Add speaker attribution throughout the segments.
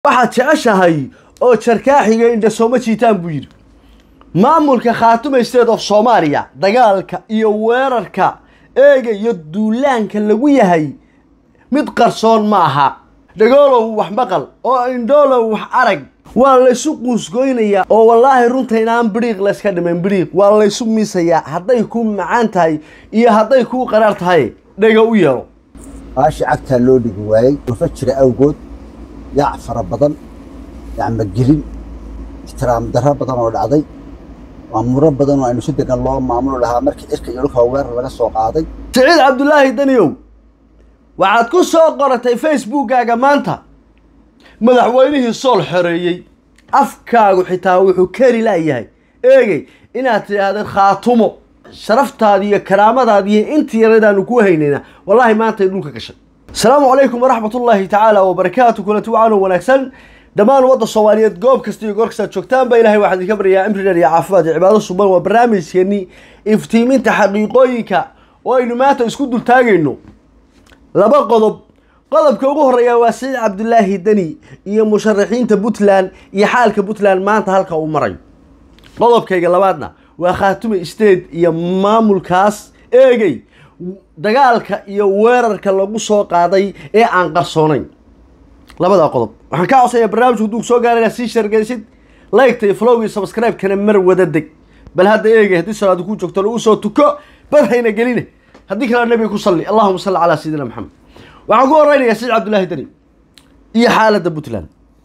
Speaker 1: waxaad jeceshahay oo jarkaaxiga indha sooma jiitaan buu yidhi maamulka khaatuma state of soomaaliya dagaalka iyo weerarka eega iyo duulaanka lagu yahay mid qarsoon ma aha dhagoolow wax maqal oo indhoolow wax arag waa laysu quusgoynayaa oo wallaahi runta inaan bidhiiq layska dhiman bidhiiq waa laysu miisayaa hadday ku macaan tahay iyo hadday kuu qaraar tahay dhega u yeelo
Speaker 2: baashi cagtaa loo dhigi waayey dhufa jira awgood yaac fara badan yacmagelin ixtiraam darro badan oo dhacday maamuro badan oo aynu si degan loo maamulo lahaa markii cirka iyo dhulka weerar laga soo qaaday
Speaker 1: siciid cabdulaahi daniyow waxaad ku soo qoratay facebookkaaga maanta madaxweynihii sool xoreeyey afkaagu xitaa wuxuu keri laayahay eegey inaad tidhaahdeen khaatumo sharaftaadi iyo karaamadaadi iyo intii yaradaanu ku haynayna wallaahi maantay dhulka gashay asalaamu calaykum waraxmatullaahi tacaala wabarakaatu kulanti wacan oo wanaagsan dhammaan wadda soomaaliyeed goob kasta iyo goor kastaad joogtaanba ilahay waxaan idinka baryayaa imri dheer iyo caafimaad iyo cibaado suban waa barnaamijkeennii iftiiminta xaqiiqooyinka oo aynu maanta isku dultaagayno laba qodob qodobka ugu horeeya waa siciid cabdulaahi deni iyo musharaxiinta puntland iyo xaalka puntland maanta halka uu marayo qodobkayga labaadna waa khaatume state iyo maamulkaas eegay dagaalka iyo weerarka lagu soo qaaday ee aan qarsoonayn labadaa qodob waxaan ka codsaya barnaamijku hadduu soo gaara inaad sii shargeysid liketa iyo flowga iyo subscribe-kana mar wada deg bal hadda eegay haddii salaadu ku joogto lagu soo tuko bad hayna geline haddii kalena nabiga ku salli allahuma salli calaa sayidina maxamed waxaan ku horeynayaa siciid cabdulaahi deni iyo xaaladda puntland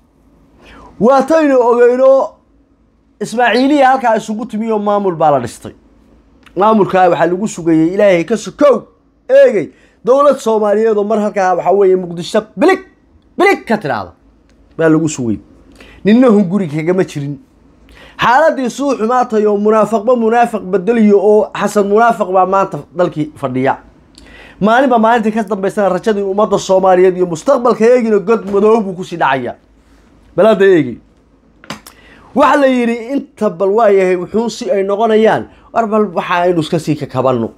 Speaker 1: waataynu ogeyno ismaaciiliya halkaa isugu timiyo maamul baa la dhistay maamulkaa waxaa lagu sugayey ilaahay ka sokow eegay dowlad soomaaliyeed oo mar halkaa waxaa weeye muqdisho bilig bilig ka tidhaahda baa lagu sugay ninna hunguri kagama jirin xaaladii suu xumaatay oo munaafaqba munaafiq bedeliyo oo xasan munaafiq baa maanta dalkii fadhiya maalinba maalintii ka dambaysana rajadii ummadda soomaaliyeed iyo mustaqbalka eegina god madoob buu kusii dhacaya bal hadda eegi waxa la yidhi inta bal waayahay wuxuun si ay noqonayaan war bal waxa aynu iska sii kakabanno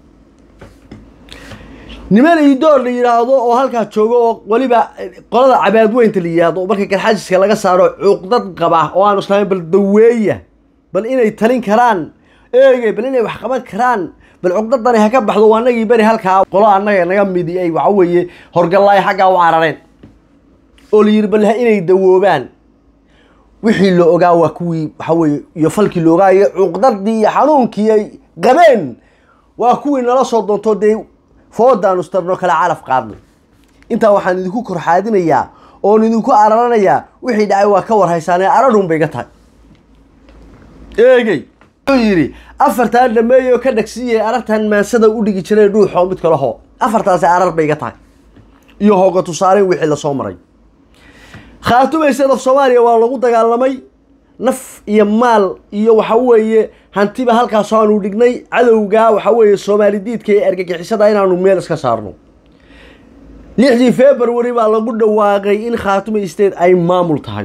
Speaker 1: niman iidoor la yidhaahdo oo halkaa joogo oo weliba qolada cabaadweynta la yidhaahdo marka garxajiska laga saaro cuqdad qaba oo aanu islaamin bal daweeya bal inay talin karaan eegay bal inay wax qaban karaan bal cuqdadani ha ka baxdo waa anagii beri halkaa qolo annaga naga midi ay waxa weeye horgallaay xaggaa u carareen oo la yidhi bal inay dawoobaan wixii la ogaa waa kuwii waxa weeye iyo falkii la ogaa iyo cuqdadii iyo xanuunkii ay qabeen waa kuwii nala soo doonto dee foodaanu starno kale calaf qaadnay intaa waxaan idinku korxaadinayaa oon idinku araranayaa wixii dhacay waa ka warhaysaanee ararun bay ga tahay eegey wuxuu yidhi afartaan dhameey oo ka dhagsiiyay arartan maansada u dhigi jiray dhuuxoo mid kale hoo afartaasi arar bay ga tahay iyo hooga tusaaleyn wixii lasoo maray khaatume state of soomaaliya waa lagu dagaalamay naf iyo maal iyo waxa weeye hantiba halkaas aanu dhignay cadowga waxa weeye soomaali diidka ee argagixisada inaanu meel iska saarno lixdii february baa lagu dhawaaqay in khaatume state ay maamul tahay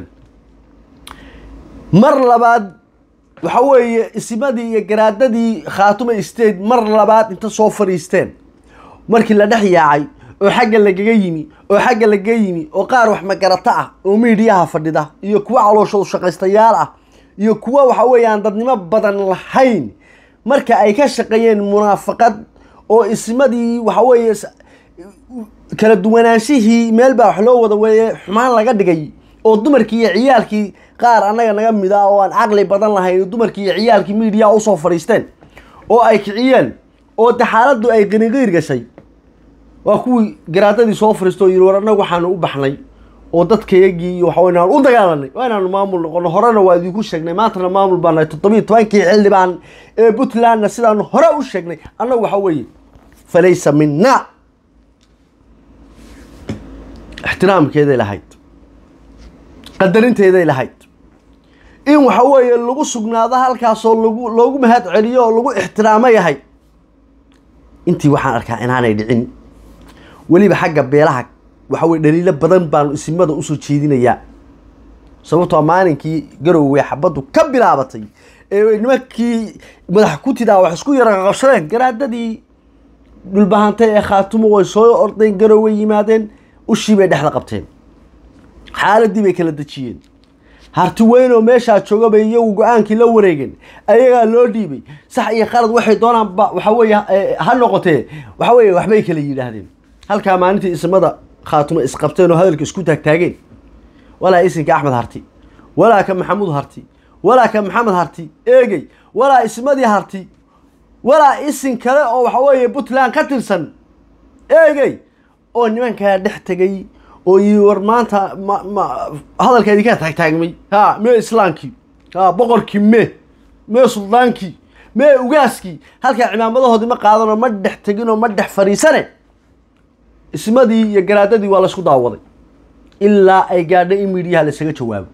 Speaker 1: mar labaad waxa weeye isimadii iyo garaadadii khaatume state mar labaad inta soo fadhiisteen markii la dhex yaacay oo xagga lagaga yimi oo xagga lagaga yimi oo qaar wax magarato ah oo miidiyaha fadhida iyo kuwa calooshoodu shaqaystayaal ah iyo kuwa waxa weeye aan dadnimo badan lahayn marka ay ka shaqeeyeen munaafaqad oo ismadii waxa weeye kala duwanaanshihii meel baa wax loo wada weeye xumaan laga dhigay oo dumarkii iyo ciyaalkii qaar annaga naga mid ah oo aan caqli badan lahayn dumarkii iyo ciyaalkii miidiyaha usoo fadhiisteen oo ay kiciyeen oo de xaaladdu ay qiniqiir gashay waa kuwii garaadadii soo fariisto oo yidhi war annagu waxaanu u baxnay oo dadkayagii iyo waxaweyn aan u dagaalanay waa inaanu maamul noqono horena waa idinku sheegnay maantana maamul baan nahay toddobiyo tobankii xildhibaan ee puntlandna sidaanu hore u sheegnay annagu waxa weeye falaysa minna ixtiraamkeeday lahayd qadarinteeday lahayd in waxa weeye lagu sugnaado halkaasoo lagu loogu mahad celiyo oo lagu ixtiraamo yahay intii waxaan arkaa inaanay dhicin weliba xagga beelaha waxa weye dhaliilo badan baanu isimada usoo jeedinayaa sababtoo maalinkii garowwe xabaddu ka bilaabatay ee nimankii madax kutidaa wax isku yara qabsadeen garaadadii dhulbahantay ee khaatumo way soo ordeen garowwe yimaadeen ushii bay dhexda qabteen xaaladii bay kala dejiyeen harti weyn oo meeshaa jooga bay iyagu go-aankii la wareegeen ayagaa loo dhiibay sax iyo qalad waxay doonaanba waxa weeye eh, ha noqotee waxa weeye waxbay kala yidhaahdeen halkaa maalintii ismada khaatumo isqabteen oo hadalka isku taagtaageen walaa isinka axmed harti walaa ka maxamuud harti walaa ka maxamed harti eegey walaa ismadii harti walaa isin kale oo waxa weeye puntland ka tirsan eegey oo nimankaa dhex tegay oo yii war maanta ma ma hadalka idinkaa taagtaagmay ha mee islaamkii ha boqorkii mee mee suldaankii mee ugaaskii halkaa cimaamadahoodii ma qaadanoo ma dhex teginoo ma dhex fadhiisane ismadii iyo garaadadii waa laysku daawaday ilaa ay gaadhay in miidhiyaha laysaga jawaabo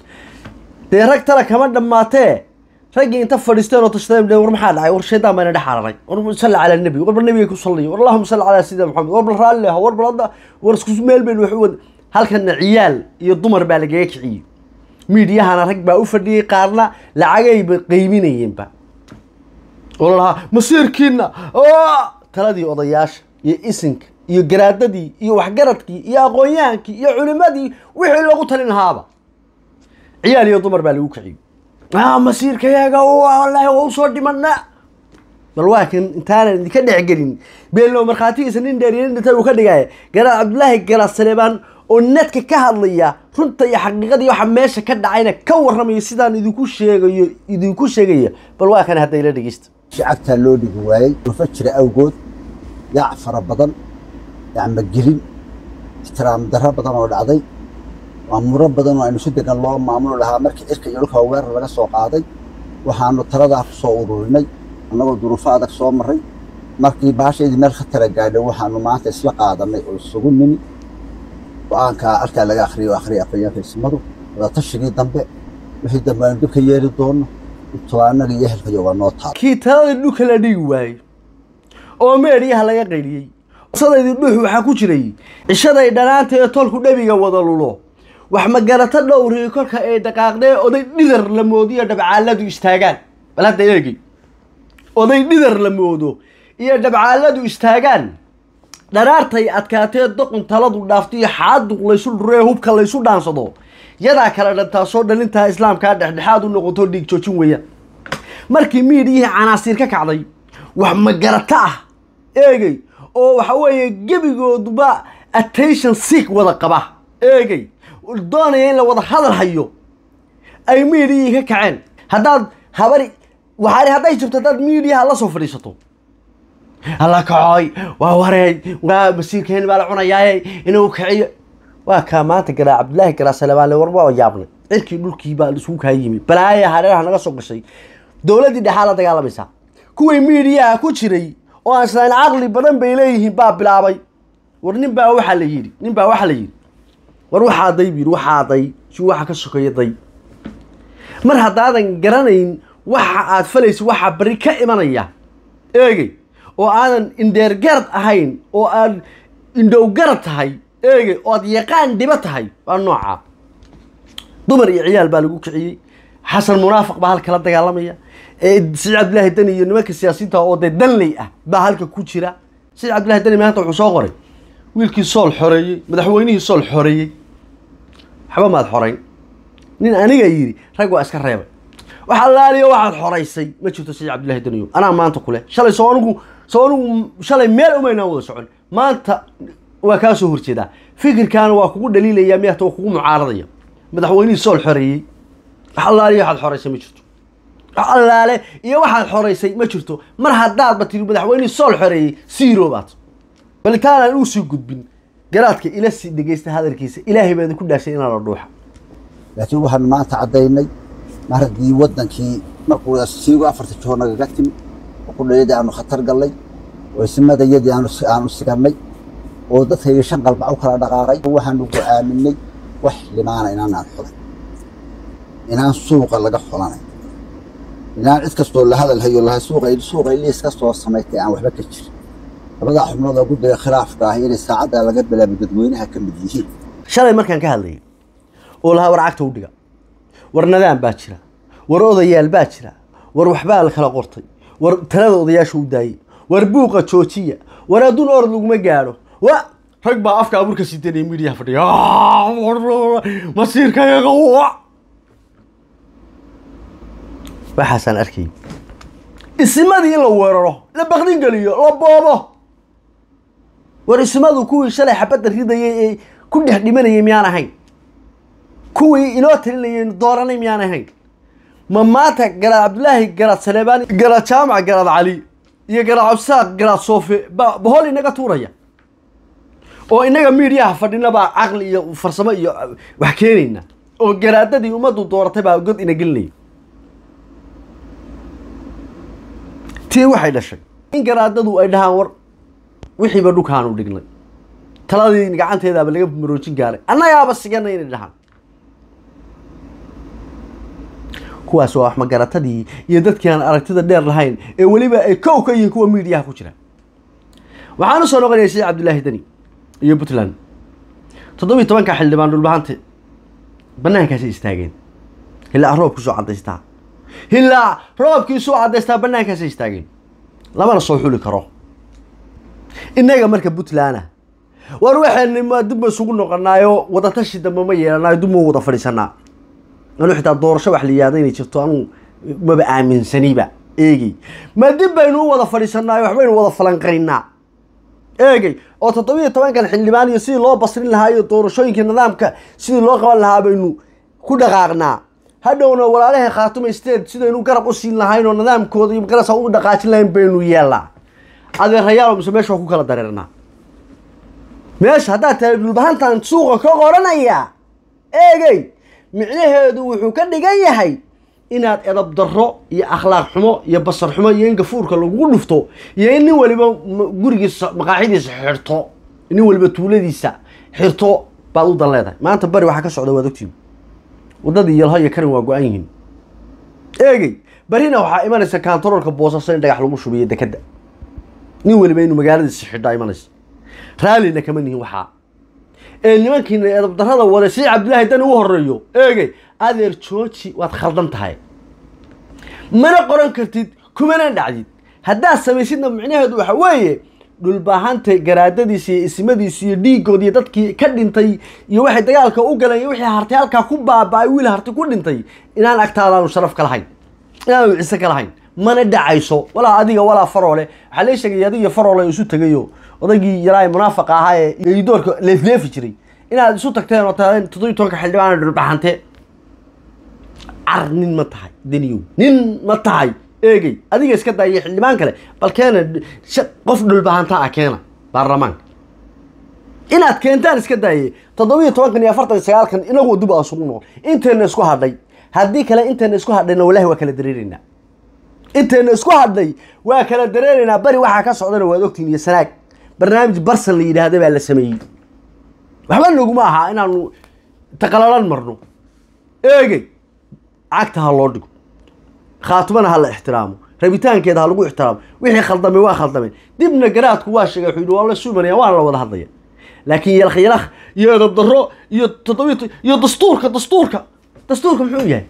Speaker 1: dee rag tale kama dhammaatee raggii inta fadhiisteen oo tashadeen dheen war maxaa dhacay war shaydaan bayna dhex cararay war salli cala nabi war bal nabiga ku salliyo war allahuma salli calaa sayidina maxamed war bal raalli ah war bal hadda war isku meel baynu wax u wada halkana ciyaal iyo dumar baa lagaga kiciyey miidiyahana rag baa u fadhiyey qaarna lacagayba qeyminayeenba oo la lahaa masiirkiina oo taladii odayaasha iyo isinka iyo garaadadii iyo waxgaradkii iyo aqoon-yahankii iyo culimadii wixii loogu talin lahaaba ciyaal iyo dumar baa lagu kiciyey ah masiirkayaga wallaahi waa usoo dhimana bal waa kan intaanan idinka dhexgelin beelno markhaatigiisa nin dheer iyo nin dhintay uu ka dhigaya garaad cabdullaahi garaad saleebaan oo nadka ka hadlaya runta iyo xaqiiqadii waxa meesha ka dhacayna ka warramaya sidaan idinku sheegayo idinku sheegaya bal waa kan hadda ila dhegeysta
Speaker 2: shacabtaa loo dhigi waayey dhufa jira awgood yaac fara badan yacmagelin ixtiraam darro badan oo dhacday maamuro badan oo aynu si degan loo maamulo lahaa markii cirka iyo dhulka weerar laga soo qaaday waxaanu taladaa ku soo ururinay annagoo duruufo adag soo marray markii baashaydii meel khatara gaadhay waxaanu maanta isla qaadanay oo isugu nimi go-aankaa halkaa laga akhriyo oo akhriya aqoonyaanka ismadu wadaatashigii dambe wixii dambe aynu dibka yeeli doono intoo annaga iyo ehelkayo waa noo taal
Speaker 1: kii taladii dhulka la dhigi waayey oo meedhiyaha laga qayliyey sadaydii dhuux waxaa ku jiray cishaday dhanaanta ee tolku dhabiga wada lulo wax magarato dhowriyo kolka ay dhaqaaqdee oday dhidar la moodiyo dhabcaaladu istaagaan bal hadda eegi oday dhidar la moodo iyo dhabcaaladu istaagaan dharaartay adkaatee doqon taladu dhaaftiyo xaaduq laysu dhuree hubka laysu dhaansado yadaa kala dhantaasoo dhalintaa islaamkaa dhexdhexaad u noqoto dhiig joojin weeyaan markii miidhiyihii canaasiir ka kacday wax magarato ah eegey oo waxa weeye gebigooduba attention sick wada qaba eegey doonaya in la wada hadal hayo ay miidhiyihii ka kaceen haddaad habari waxaani hadday jirto haddaad miidhiyaha la soo fadhiisato alla kacoy waa wareey waa masiirkeen baa la cunayaaye inuu kiciyo waa kaa maanta garaa cabdillaahi garaa salebaanle war waa yaabnay cirkii dhulkii baa isugu kaa yimi balaaya hareeraha naga soo gashay dowladdii dhexaa la dagaalamaysaa kuwii miidiyaha ku jiray oo aan islaan caqli badan bay leeyihiin baa bilaabay war nin baa waxaa la yidhi nin baa waxaa la yidhi war waxaa day bu yidhi waxaa day si waxa ka sokeeya day mar haddaadan garanayn waxa aad falaysa waxaa bari ka imanaya eegey oo aadan indheergarad ahayn oo aad indhowgarad tahay eegey oo aad yaqaan dhibo tahay waa noocaa dumar iyo ciyaal baa lagu kiciyey xasan munaafiq baa halka la dagaalamaya siciid cabdillaahi deni iyo nimanka siyaasiyiinta oo dee danley ah baa halka ku jira siciid cabdillahi deni maanta wuxuu soo qoray wiilkii sool xoreeyey madaxweynihii sool xoreeyey waxba maad xorayn nin aniga yidhi rag waa iska reebay wax allaaliyo waxaad xoraysay ma jirto siciid cabdillahi deniyo anaa maanta kule shalay soo anigu soo anigu shalay meel umaynaan wada socon maanta waa kaa soo horjeedaa fikirkaana waa kugu dhaliilaya miyata waa kugu mucaaradaya madaxweynihii sool xoreeyey wax allaaliyo waxaad xoraysay ma jirto wax allaale iyo waxaad xoraysay ma jirto mar haddaadba tiri madaxweynihii sool xoreeyey siiro baad bal intaanaan uu sii gudbin garaadka ila sii dhegeysta hadalkiisa ilaahay baa idinku dhaashay inaa la dhuuxa
Speaker 2: laakiin waxaanu maanta caddaynay mar haddii waddankii markuu siigo afarta jiho nagaga timi oo kudhayadii aanu khatar gallay oo isimadayadii aanu aanu sigannay oo dadkayga shan qalbac u kala dhaqaaqay waxaanu go'aaminay wax limaana inaanaan xulan inaan suuqa laga xulanay inaan cid kastoo la hadal hayo laha suuqa suuqa liis kastoo samaystay aan waxba ka jirin labadaa xubnood oo guddiga khilaafka ah inay saacaddaa laga bilaabay dadweynaha ka mid yihiin
Speaker 1: shalay markaan ka hadlayay oo lahaa war cagta u dhiga war nadaan baa jira war odayaal baa jira war waxbaa la kala qortay war talada odayaasha u daayey war buuqa joojiya war adduun orod laguma gaadho wa rag baa afka abuurka sidanaya midiyaha fadhiya masiirkayaga wa waxaasaan arkay isimadii in la weeraro la bakdin geliyo la boobo war isimadu kuwii shalay xabadda ridayay ee ku dhex dhimanayay miyaan ahayn kuwii inoo talinayay dooranay miyaan ahayn ma maanta garaad cabdulaahi garaad saleebaan garaad jaamac garaad cali iyo garaad cabsaaq garaad soofe ba bahol inaga tuuraya oo inaga miidiyaha fadhina baa caqli iyo farsamo iyo wax keenayna oo garaadadii ummaddu dooratay baa god ina gelinaya tii waxay dhashay in garaadadu ay dhahaan war wixiiba dhulkaanu dhignay taladii gacanteedaaba laga maroojin gaaray annagaaba sigana inay dhahaan kuwaas waa wax magaratadii iyo dadkii aan aragtida dheer lahayn ee weliba ay kow ka yihiin kuwa miidiyaha ku jira waxaan usoo noqonaya sheekh cabdulaahi deni iyo puntland toddobiyi tobanka xildhibaan dhulbahante banaankaasay istaageen hilaa roobkiisoo cadaystaa hilaa roobkiisoo cadaystaa banaankaasay istaageen lamana soo xuli karo innaga marka puntland ah war waxayna dib ba isugu noqonaayo wadatashi dambe ma yeelanayo dib ma wada fadhiisanaa anu xitaa doorasho wax la yihahda inay jirto anu maba aaminsaniba eegey ma dib baynu u wada fadhiisanaayo waxbaynu wada falanqaynaa eegey oo toddobiyo tobankan xildhibaan iyo sidii loo basrin lahaa iyo doorashooyinka nidaamka sidii loo qaban lahaa baynu ku dhaqaaqnaa hadhowna walaalaha khaatuma state sidaynu garab u siin lahayn oo nidaamkooda iyo garasa u dhaqaajin lahayn baynu yeelnaa adeerayaal mise meesha waa ku kala dareernaa meesha haddaad tahay dhulbahantan suuqa ka qoranaya eegey micnaheedu wuxuu ka dhigan yahay inaad edab darro iyo akhlaaq xumo iyo basar xumo iyo in gafuurka lagu dhufto iyo in nin waliba gurigiisa maqaaxidiisa xirto nin waliba tuuladiisa xirto baad u dan leedahay maanta bari waxaa ka socda waad ogtiin waddadii yalho iyo karin waa go-an yihiin eegey barina waxaa imanaysa kantaroolka boosaaso in dhagax lagu shubiyo dekadda nin waliba inuu magaaladiisa xidhaa imanaysa raallina kama nihin waxaa ee nimankiina edab darrada waday si cabdillaahi dani u horeeyo eegey adeer jooji waad khaldan tahay mana qoran kartid kumana dhacdid haddaad samaysidna micnaheedu waxa weeye dhulbaahanta garaadadiisa iyo ismadiisa iyo dhiigood iyo dadkii ka dhintay iyo waxay dagaalka u galeen iyo wixii hartay halkaa ku baaba-ay wiil hartay ku dhintay inaan agtaadaanu sharaf ka lahayn inaanu ciise ka lahayn mana dhacayso walaa adiga walaa faroole waxaa lee sheegay adiga faroole isu tegayo odaygii yaraa munaafaqa ahaa ee geydoorka leefleefi jiray inaad isu tagteen oo taadeen toddobiyi tobanka xildhibaan dhulbaxante car nin ma tahay deniyow nin ma tahay eegey adiga iska daaya xildhibaan kale bal keena qof dhulbahanta ah keena baarlamaanka inaad keentaan iska daaye toddobiyo tobankan iyo afartan iyo sagaalkan inagu dib aa sugu noqon intayna isku hadhay haddii kale intayna isku hadhayna wallahi waa kala dareeraynaa intayna isku hadhay waa kala dareeraynaa bari waxaa ka socdana waad ogtiin iyo sanaag barnaamij barsan la yidhaahda baa la sameeyey waxba naguma aha inaanu taqalalan marno eegey cagta ha loo dhigo khaatumana ha la ixtiraamo rabitaankeeda ha lagu ixtiraamo wixii khaldamay waa khaldameen dibna garaadku waa sheegay wuxuu yidhi waa la suumanaya waana la wada hadlaya laakiin yalakh yalakh iyo edab darro iyo toddobiy iyo dastuurka dastuurka dastuurka muxuu yahay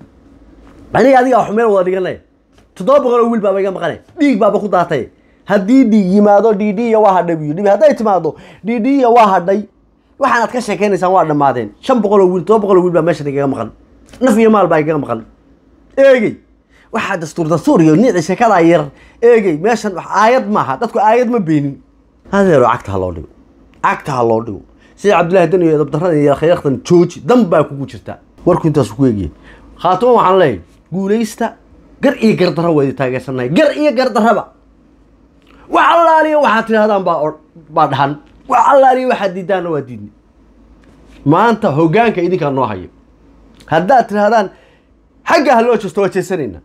Speaker 1: aniga adiga wax meel wada dhiganaya toddoba boqol oo wiil baaba iga maqanay dhiig baaba ku daatay haddii dhiig yimaado dhidhiya waa hadhay buu yidhi hadday timaado dhidhiya waa hadhay waxaanaad ka sheekaynaysaan waa dhammaadeen shan boqol oo wiil todoba boqol oo wiil baa meeshan igaga maqan naf iyo maal baa igaga maqan eegey waxaa dastuur dastuur iyo nici sheekadaa yar eegey meeshan wax aayad maaha dadku aayad ma beenin adeero cagta ha loo dhigo cagta ha loo dhigo sida cabdullahi dan iyo edabdarrada iyo khayrakhtan jooji dan baa kugu jirta warku intaasu ku eegiyay khaatuma waxaan leeyahay guulaysta gar iyo gardarra waa idi taageersannahay gar iyo gardarraba wax allaaliya waxaad tidhahdaan baa baa dhahan wax allaaliya waxaad diidaanna waa diidni maanta hoggaanka idinkaa noo hayo haddaad tidhahdaan xagga ha loo jeesto waa jeesanaynaa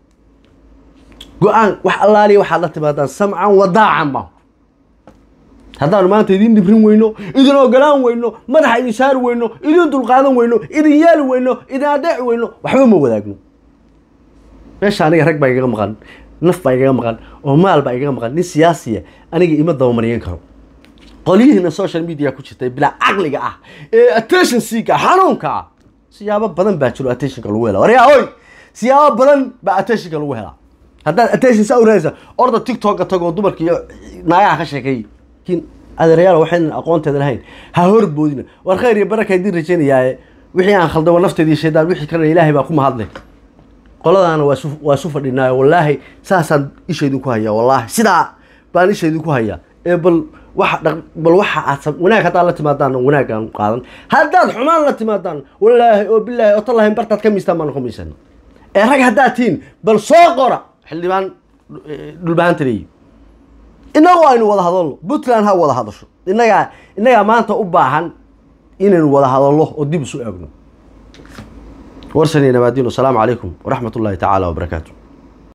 Speaker 1: go-aan wax allaaliya waxaad la timaadaan samcan wadaacan ma haddaanu maanta idin dhibrin weyno idin ogolaan weyno madaxa idin saari weyno idin dulqaadan weyno idin yeeli weyno idin adeeci weyno waxba ma wadaagno meesha aniga rag baa igaga maqan naf baa igaga maqan oo maal baa igaga maqan nin siyaasiya aniga ima dabamaryan karo qolyihiina social media ku jirta bilaa caqliga ah ee attention seeka xanuunka ah siyaabo badan baa jiro attentionka lagu helaa waryaa hoy siyaabo badan baa attentionka lagu helaa haddaad attention saa uranaysa orda tiktoka tagoo dumarka iyo naagaha ka sheekeey laakiin adeerayaal waxaynan aqoonteeda lahayn ha horboodina war khayr iyo baraka idiin rajaynayaaye wixii aan khaldamo nafteedii shaydaan wixii kalena ilaahay baa ku mahadlay qoladaana waa su waa su fadhinaayo wallaahi saasaan isha idinku hayaa wallaahi sidaa baan isha idinku hayaa ee bal waxa dhaq bal waxa aad sam wanaag haddaad la timaadaan wanaagaan qaadan haddaad xumaan la timaadaan wallaahi oo bilaahi oo tallahi bartaad ka miistaan baan ku miisana ee rag haddaad tihiin bal soo qora xildhibaan dhulbahaanta leeyi innagu aynu wada hadalno puntland ha wada hadasho innagaa innagaa maanta u baahan inaynu wada hadalno oo dib isu eegno warsan iyo nabaadiin wasalaamu calaykum waraxmat ullaahi tacaala wabarakaatu